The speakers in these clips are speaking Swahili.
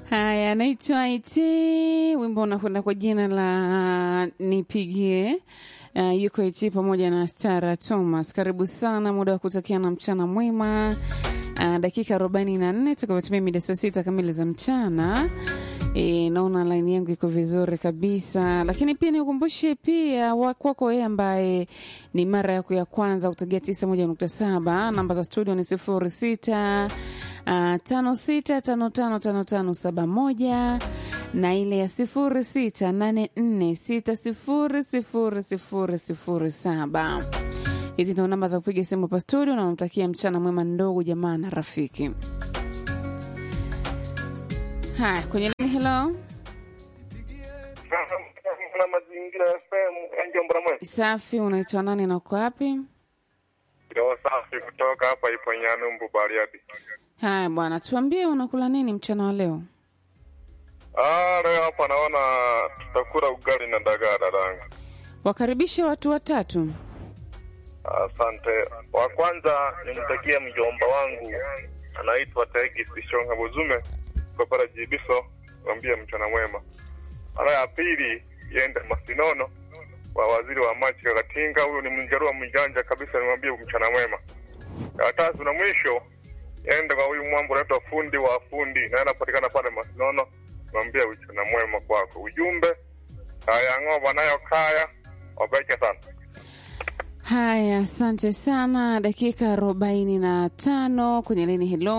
Haya, naitwa Iti, wimbo unakwenda kwa jina la Nipigie. Uh, yuko Iti pamoja na Stara Thomas. Karibu sana, muda wa kutakia na mchana mwema. Uh, dakika arobaini na nne tukavyotumia mida saa sita kamili za mchana. E, naona laini yangu iko vizuri kabisa, lakini pia nikukumbushe pia kwako wewe ambaye ni mara yako ya kwanza kutegea tisa moja nukta saba namba za studio ni sifuri sita uh, tano sita tano tano tano tano saba moja na ile ya sifuri sita nane nne sita sifuri sifuri sifuri sifuri saba. Hizi ndio namba za kupiga simu hapa studio, na unatakia mchana mwema ndogo jamaa na rafiki. Haya, kwenye lini, hello, na mazingira FM Enjo Mbramwe. safi. Unaitwa nani na uko wapi? Ndio safi kutoka hapa ipo Nyanumbu Bariadi. Haya bwana, tuambie unakula nini mchana wa leo? Ah, leo hapa naona tutakula ugali na dagaa dadangu. Wakaribishe watu watatu. Asante. Wa kwanza nimtakie mjomba wangu anaitwa Tegi Sishonga Buzume kwa pale Jibiso, mwambie mchana mwema. Mara ya pili yende Masinono wa waziri wa maji Kakatinga, huyu ni mjarua mjanja kabisa, nimwambie mchana mwema. Ya tatu na mwisho yende kwa huyu mwambo anaitwa fundi wa fundi, naye anapatikana pale Masinono, mwambie mchana mwema kwako. Ujumbe haya ng'oba nayo kaya wabeke sana. Haya, asante sana. Dakika arobaini na tano kwenye lini. Hello,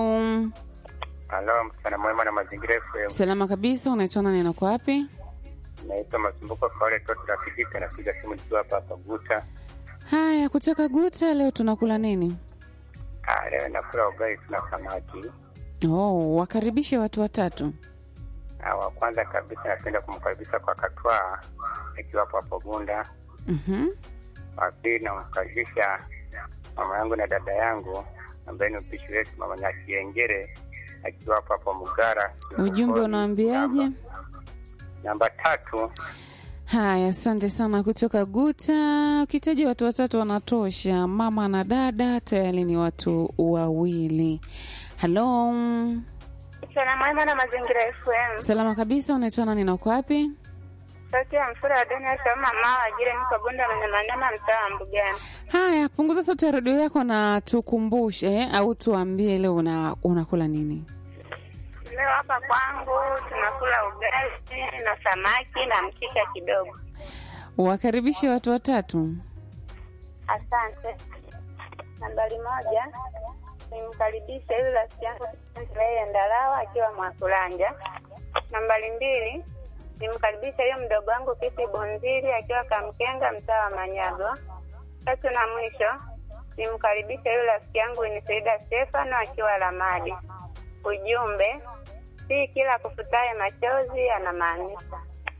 Halo, mchana mwema na mazingira FM. salama kabisa. Unaitwa nani na uko wapi? Naitwa Masumbuko Kaole Toto Rafiki, napiga simu nikiwa hapa hapa Guta. Haya, kutoka Guta, leo tunakula nini? Ah, leo nakula ugali tuna samaki. Oh, wakaribishe watu watatu. Ah, wa kwanza kabisa napenda kumkaribisha kwa Katwaa akiwa hapo hapo Bunda. Mhm. Wa pili namkaribisha mama yangu na dada yangu ambaye ni mpishi wetu mama Nyakiengere akiwa hapo hapo Mugara. Ujumbe unawaambiaje? Namba tatu Haya, asante sana kutoka Guta. Ukitaja watu watatu wanatosha, mama na dada tayari ni watu wawili. Halo, Mchana mwema na mazingira FM. salama kabisa. Unaitwa nani na uko wapi? Sauti ya mfura wa Daniel Sama mama ajire niko Bunda Manyamanyama mtaa wa Mbugani. Haya, punguza sauti ya redio yako na tukumbushe au tuambie leo una, unakula nini? Leo hapa kwangu tunakula ugali na samaki na mchicha kidogo. Wakaribishe watu watatu. Asante. Nambari moja nimkaribisha yule rafiki yangu yeye Ndalawa akiwa Mwakulanja. Nambari mbili nimkaribisha yule mdogo wangu Kisi Bonzili akiwa Kamkenga mtaa wa Manyago. Tatu na mwisho nimkaribisha yule rafiki yangu Inisaida Stefano akiwa Lamadi. Ujumbe, si kila kufutaye machozi anamaanisha.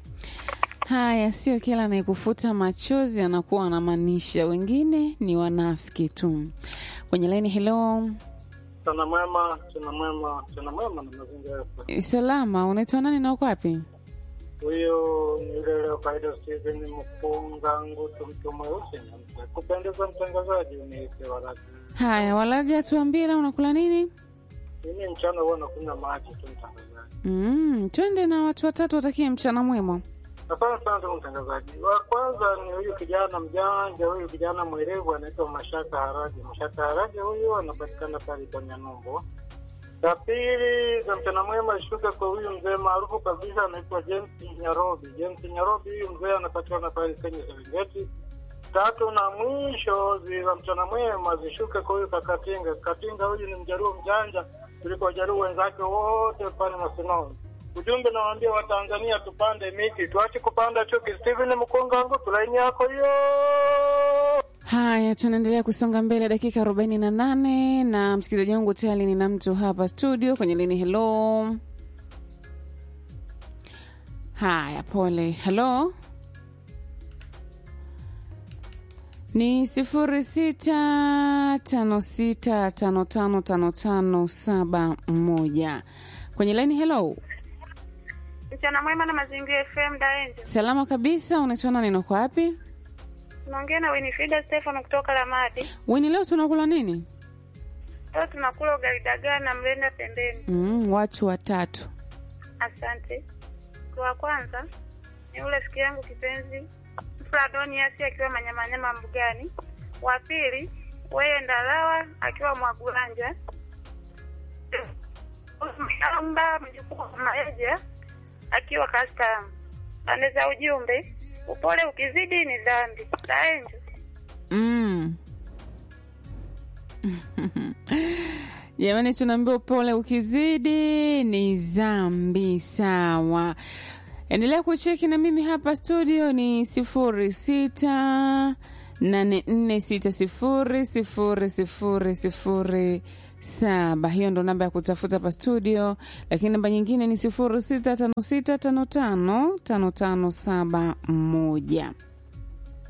Haya, sio kila anayekufuta machozi anakuwa anamaanisha, wengine ni wanafiki tu. Kwenye laini, hello, Mchana mwema, mchana mwema, mchana mwema na mazingira FM. salama. Unaitwa nani na uko wapi? Huyo ni yule leo kaida Steven Mpunga Ngutu, mtu mweusi na mzee. Kupendeza mtangazaji, uniite waraka. Haya, Walaga, tuambie leo unakula nini? Mimi mchana huwa nakunywa maji tu, mtangazaji. Mm, twende na watu watatu, watakie mchana mwema. Asante sana ndugu mtangazaji. Wa kwanza ni huyu kijana mjanja, huyu kijana mwerevu anaitwa Mashaka Haraji. Mashaka Haraji huyu anapatikana pale Kanyamombo. La pili za mchana mwema ishuke kwa huyu mzee maarufu kabisa anaitwa James Nyarobi. James Nyarobi huyu mzee anapatikana pale Kenya Serengeti. Tatu na mwisho zi- za mchana mwema zishuke kwa huyu Kakatinga. Kakatinga huyu ni mjaruo mjanja kuliko wajaruo wenzake wote pale Masinoni. Ujumbe nawaambia Watanzania tupande miti, tuache kupanda chuki. Steven Mkungangu, tulaini yako hiyo. Haya, tunaendelea kusonga mbele, dakika arobaini na nane na msikilizaji wangu tayari nina mtu hapa studio kwenye lini. Hello, haya, pole. Hello, ni sifuri sita tano sita tano tano tano tano saba moja kwenye laini. Hello, Mchana mwema na mazingira FM Daenjo. salama kabisa. Unaitwa nani na uko wapi? Tunaongea na Winifrida Stefano kutoka Lamadi. Wini, leo tunakula nini? Leo tunakula ugali dagaa na mlenda pembeni. Mm, watu watatu. Asante. Mtu wa kwanza ni ule rafiki yangu kipenzi Fladoniasi akiwa Manyamanyama Mbugani. Wa pili weye Ndalawa akiwa Mwagulanja. Mshamba mjukuu wa Maeja akiwa Kastamu. Pande za ujumbe, upole ukizidi ni dhambi. Daenjo. Mm. Jamani, tunaambiwa upole ukizidi ni zambi. Sawa, endelea kucheki na mimi hapa studio ni sifuri sita nane nne sita sifuri sifuri sifuri sifuri saba. Hiyo ndo namba ya kutafuta hapa studio, lakini namba nyingine ni sifuri sita tano sita tano tano tano tano saba moja.